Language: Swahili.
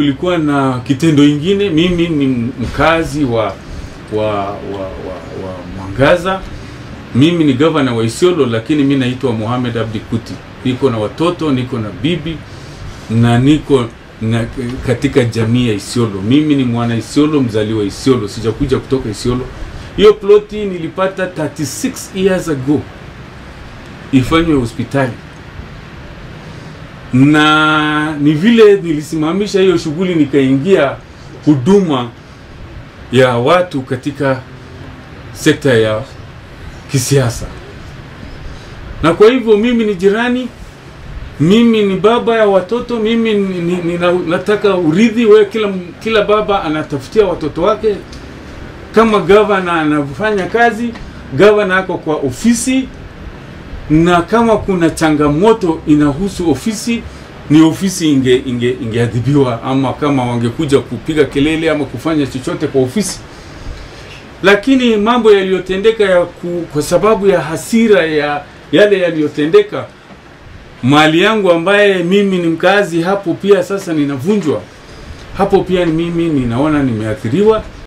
kulikuwa na kitendo ingine. Mimi ni mkazi wa wa wa, wa, wa Mwangaza. Mimi ni gavana wa Isiolo, lakini mi naitwa Mohamed Abdi Kuti. Niko na watoto, niko na bibi na niko na katika jamii ya Isiolo. Mimi ni mwana Isiolo, mzaliwa Isiolo, sijakuja kutoka Isiolo. Hiyo ploti nilipata 36 years ago ifanywe hospitali, na ni vile nilisimamisha hiyo shughuli nikaingia huduma ya watu katika sekta ya kisiasa, na kwa hivyo mimi ni jirani, mimi ni baba ya watoto, mimi ni, ni, ni, nataka urithi we, kila, kila baba anatafutia watoto wake. Kama gavana anafanya kazi, gavana ako kwa ofisi, na kama kuna changamoto inahusu ofisi ni ofisi inge inge ingeadhibiwa, ama kama wangekuja kupiga kelele ama kufanya chochote kwa ofisi lakini mambo yaliyotendeka ya ku, kwa sababu ya hasira ya yale yaliyotendeka, mali yangu ambaye mimi ni mkazi hapo pia sasa ninavunjwa hapo, pia mimi ninaona nimeathiriwa,